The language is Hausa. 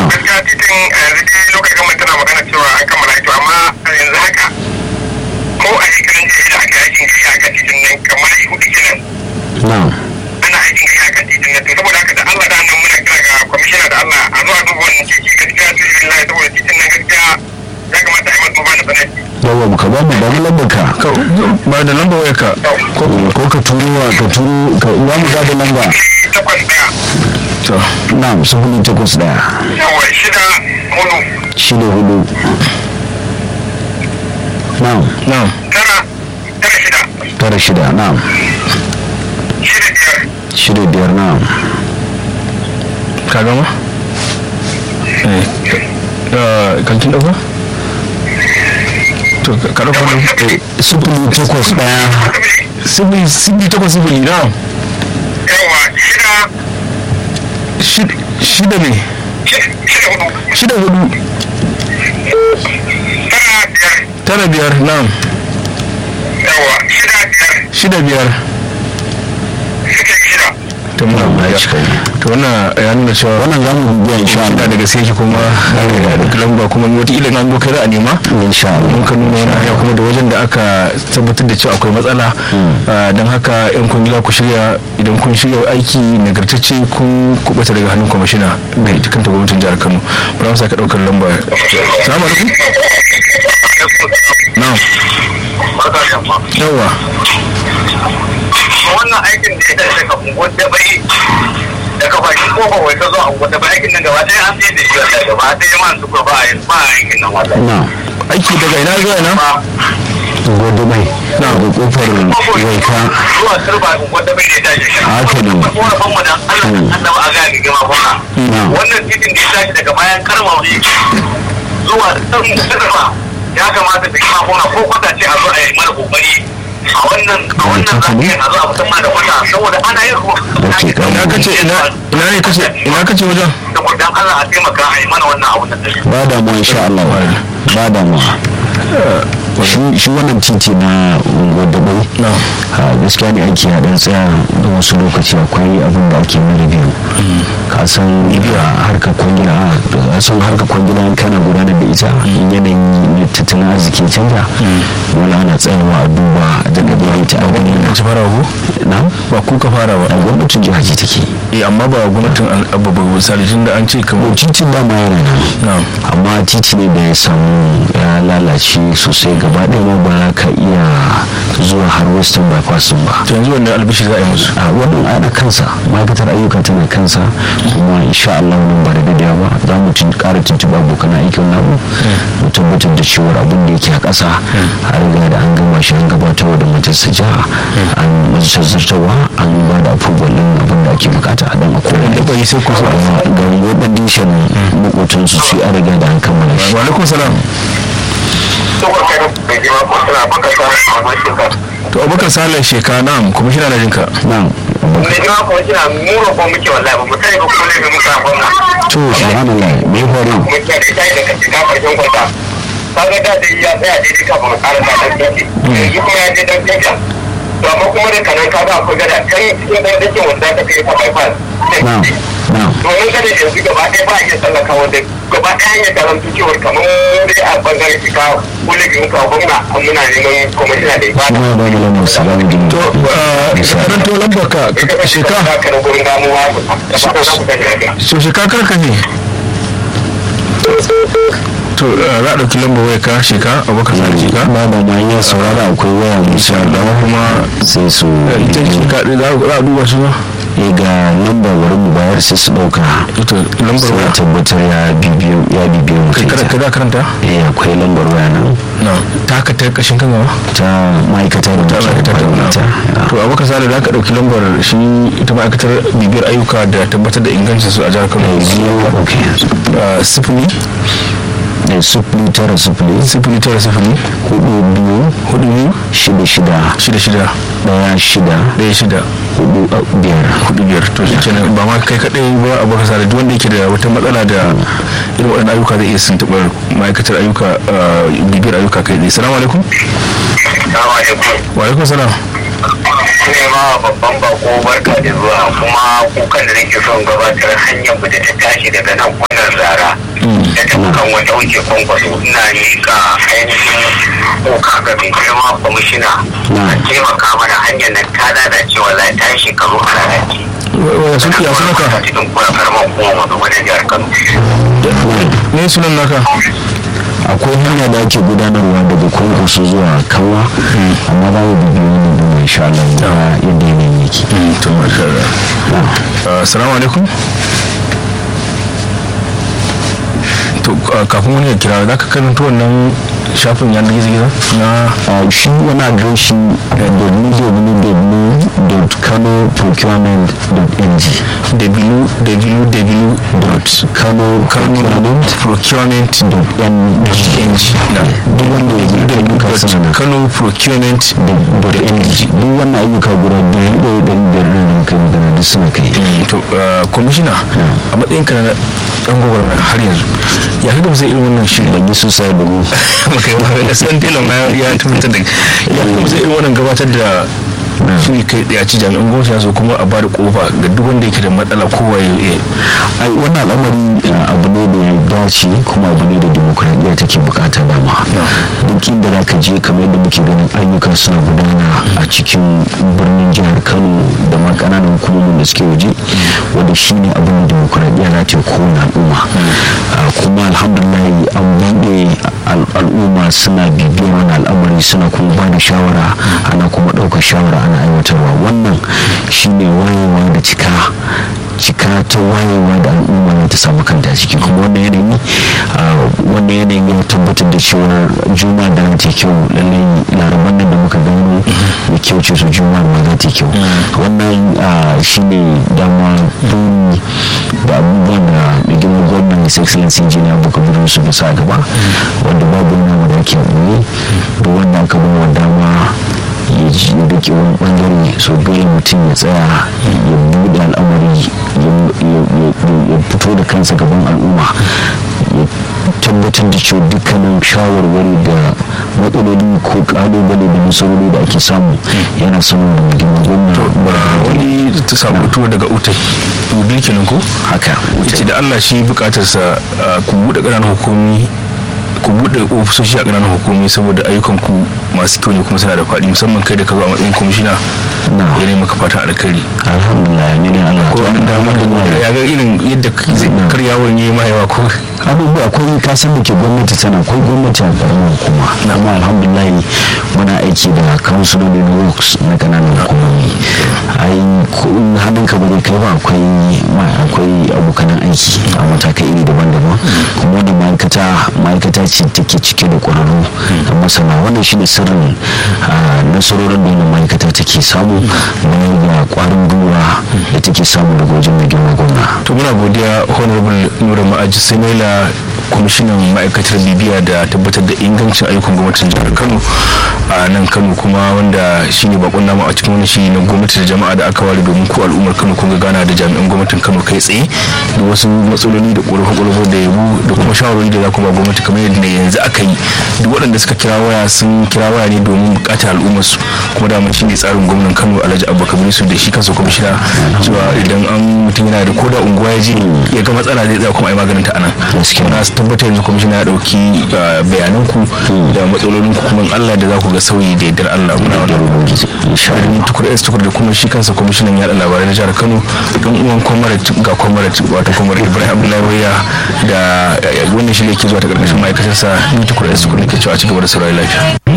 gaskiya titin yanzu dai lokacin gama tana magana cewa an kammala to amma a yanzu haka ko a shekarun jiya da aka aikin gari a kan titin nan kamar hudu kenan na'am ana aikin gari a kan titin nan to saboda haka da Allah da annan muna kira ga kwamishina da Allah a zuwa duba wannan titi gaskiya su yi lai saboda titin nan gaskiya ya kamata a yi masa duba na tsanaki. yawa ka ba mu ba mu lambar ka Ka- ba da lambar waya ka ko ko ka turo wa ka turo ka ba mu ga da lamba Sifili takwas ɗaya to na'am sifili takwas ɗaya yawa shida hudu shida hudu na'am na'am tara tara shida tara shida na'am shida biyar shida biyar na'am ka gama eh eh, kan kin dauka to ka- ka dauka nan Eh, sifili takwas ɗaya sifili sifili takwas sifili na'am yawa shida Shid- shida ne shi- shida hudu shida hudu tara biyar tara biyar na'am yawa shida biyar shida biyar shida shida to muna ya cika ne. to wannan ya nuna cewa wannan za mu biya insha shida Allah da gaske yake kuma da lamba kuma wata ilin an dokai za a nema insha Allah mun ka nuna wani hanya kuma da wajen da aka tabbatar da cewa akwai matsala Ah, don haka yan kungila ku shirya idan kun shirya aiki nagartacce kun kubuta daga hannun kwamishina da ita kanta gwamnatin jihar kano ba za mu sake daukar lamba salamu alaikum na'am barka da yamma yawa wannan aikin da ya tashi daga unguwar da bai daga bakin kofar wai ta zo a unguwar da bai aikin nan gaba ɗaya an sai da shi wata gaba ɗaya man suka ba a yi ba a aikin nan wallahi na'am aiki daga ina zuwa ina ba gode mai daga kofar waika zuwa turba unguwar da bai ne tashi shi Haka ne. korafin mu da Allah da annaba a gani gima kuma Na'am. wannan titin da ya tashi daga bayan karmawi zuwa turba ya kamata da kima kuma ko kwata ce a zo a yi mana kokari a wannan a wannan Haka ne. zafiyar a zo a fitar mana da kwata saboda ana yin ruwa Ok, ina kace ina ina ne kace ina kace wajen saboda dan Allah a taimaka a yi mana wannan abun da take ba damuwa insha Allah ba damuwa shi shi wannan titi na wadda bai na a gaskiya ne ake haɗin tsaya da wasu lokaci akwai abin da ake mara biyu ka san a harkar kwangila a san harkar kwangila in kana gudanar da ita in yanayin na tattalin arziki ya canza wani ana tsayawa a duba da ɗabi'a ta abu ne ci fara ko na ba ku ka fara a ba gwamnatin jihar ce take eh amma ba gwamnatin abu ba misali tun da an ce kamar titin dama yana nan na amma titi ne da ya samu ya lalace sosai gaba ɗaya ma ba za ka iya zuwa har western bypass ɗin ba to yanzu wannan albishi za a yi musu a wannan ana kansa ma'aikatar ayyuka tana kansa kuma insha Allah nan ba da dadewa ba za mu tun ƙara tuntuɓa abokan aikin namu mu tabbatar da cewar abin da yake a ƙasa a riga da an gama shi an gabatarwa da majalisar jiha an majalisar zartawa an ba da approval ɗin abin da ake bukata a dan a kowane da bai sai ku so ga wadda dishan makotansu su an riga da an kammala shi wa alaikum salam saboda kai bai ji ba ko tana baka sa a mashin ka to abubakar salih sheka na'am kuma shi na jinka na ne ji ma ko kina mura ko muke wallahi ba mu sani ba ko ne ga muka gwamna to subhanallah me ya faru muke da ita da kace ka karshen kwata kaga da dai ya tsaya daidai kafin a ƙara sa dan titi yanzu kuma ya je dan titi to amma kuma da kanan kaga akwai gada kan cikin dan titi wanda ka kai ta bypass na na domin kada yanzu gaba ɗaya ba a iya tsallaka wanda gaba ɗaya hanyar da zan cewar kamar dai a bangaren shika wule ga muka gwamna an muna neman kwamishina da ibada kuma ya ba mu lamar salamu alaikum to karanto lambar ka sheka ka da gurin damuwa da fata za ku tafi lafiya so sheka karka ne to eh, za a ɗauki lambar waya ka sheka abubakar salih sheka ba da ma ya saurara akwai waya musa da kuma sai su ita sheka ɗin za a duba su ba eh, ga lambar wurin mu bayar sai su dauka ito lambar sai waya tabbatar ya bibiyo ya bibiyo mu kai kada kai kada karanta eh akwai lambar waya nan na ta haka ta kashin kan gaba ta ma'aikata da ta muke ma'aikatar amfani da ita to abubakar salih za ka ɗauki lambar shi ita ma'aikatar bibiyar ayyuka da tabbatar da ingancin su a jihar kano zero okay Ah, sifili da sufuri tara sufuri sifili tara sifili hudu biyu hudu biyu shida shida shida shida daya shida ɗaya shida hudu uh, biyar hudu biyar to shi kenan ba ma kai kaɗai ba a baka sare duk wanda yake da wata matsala da irin waɗannan ayyuka zai iya tuntuɓar ma'aikatar ayyuka ah, bibiyar ayyuka kai tsaye salamu alaikum Assalamu alaikum. wa alaikum salam ne ma babban bako barka da zuwa kuma kukan da nake son gabatar hanyar mu da ta tashi daga nan kwanan zara da dukkan wata wuce kwankwaso ina miƙa ainihin koka ga mai girma kwamishina a taimaka mana hanyar nan ta lalace wallahi ta yi shekaru a lalace ya sun ya sunan ka cikin kura karamar kuma wani wani jihar kano ne sunan naka akwai hanya da ake gudanarwa daga kwankwaso zuwa kawa amma za mu bibiyo ne da mai sha Allah da yadda yanayin yake to masha Allah assalamu alaikum to uh, kafin wani ya kira za ka karanta wannan shafin yanar gizo-gizo na Uh, shi wani adireshi www.kanoprocurement.ng www.kanoprocurement.ng duk wanda ya ji da muka sana kano procurement .ng duk wannan ayyuka guda biyu da ya ɗari biyar da muka yi magana duk suna kai to uh, kwamishina a matsayin ka na dan gwagwarmaya har yanzu ya kaga zai irin wannan shirin ban yi sosai da mu maka yi maka san tilon ma ya tabbatar da ya kaga zai irin wannan gabatar da shiri kai daya ci jami'an gwamnati ya so kuma a ba da kofa ga duk wanda yake da matsala kowa ya yi ai wannan al'amari uh, abu ne da ya dace kuma abu ne da demokradiyya take bukata dama duk inda za ka je kamar yadda muke ganin ayyuka suna gudana a cikin birnin jihar kano da ma kananan hukumomin da suke waje wanda shi ne abin da demokradiyya za ta yi kowane al'umma Uh, kuma alhamdulillah an buɗe al- al'umma suna bibiyar wani al'amari suna kuma ba da shawara ana kuma ɗaukar shawara ana aiwatarwa wannan shine wayewa da cika cika ta wayewa da al'umma ta samu kanta ciki kuma wannan yanayi ah, wannan yanayin ya tabbatar da cewar juma da ta kyau lallai laraban nan da muka gano da kyau ce su juma ma za ta kyau wannan ah, shine dama buri da abubuwan da mai girma gwamnan his excellency engineer buka burin su da sa gaba wanda babu nama da ake ɓoye da wanda aka bawa dama ya ji ya rike wani bangare so dole mutum ya tsaya ya buɗe al'amari ya- ya- ya- ya fito da kansa gaban al'umma ya tabbatar da cewa dukkanin shawarwari da matsaloli ko kalubale da nasarori da ake samu yana sanar da mutum gwamna ba wani ta samu tuwo daga utai ubil kenan ko haka ce da Allah shi bukatarsa uh, ku buɗe ƙananan hukumi ku buɗe ofisoshi a ƙananan hukumi saboda ayyukan ku masu kyau ne kuma suna da faɗi musamman kai da ka zo a matsayin kwamishina Na. ya ne maka fatan alkhairi alhamdulillah ne ne Allah ko an damar da ya ga irin yadda zai karyawar yi mahayawa ko abubuwa akwai kasan da ke gwamnati tana akwai gwamnati a karamar hukuma amma alhamdulillah muna aiki da kansuloli na works na kananan hukumomi ai ko in hannun ka bane kai ba akwai ma- akwai abokanan aiki a matakai iri daban-daban kuma wannan ma'aikata ma'aikata ce take cike da ƙwararru da masana wannan shine sirrin ah, nasarorin da wannan ma'aikata take samu bayan ga ƙwarin gwiwa da take samu daga wajen mai girma gwamna to muna godiya honorable nura ma'aji semaila kwamishinan ma'aikatar bibiya da tabbatar da ingancin ayyukan gwamnatin jihar kano a nan kano kuma wanda shine bakon namu a cikin wani shiri na gwamnati da jama'a da aka ware domin ku al'ummar kano kun ga gana da jami'an gwamnatin kano kai tsaye da wasu matsaloli da ƙorafe-ƙorafe da yabo da kuma shawarwari da za ku ba gwamnati kamar yadda yanzu aka yi duk waɗanda suka kira waya sun kira waya ne domin buƙatar al'ummar su kuma dama shine tsarin gwamnan kano alhaji abubakar su da shi kansa kwamishina cewa idan an mutum yana da koda unguwa ya je ya ga matsala zai tsaya kuma a yi maganin ta anan Gaskiya. na tabbatar yanzu kwamishina ya ɗauki bayanan ku da matsalolin ku kuma in Allah da za ku ga sauyi da yardar Allah muna wannan insha Allah shirin tukur s tukur da kuma shi kansa kwamishinan yaɗa labarai na jihar kano don uwan kwamarat ga kwamarat wato kwamarat ibrahim abdullahi waya da wannan shi ne ke zuwa ta ƙarƙashin ma'aikatarsa ni tukur s tukur ne ke cewa a cigaba da saurari lafiya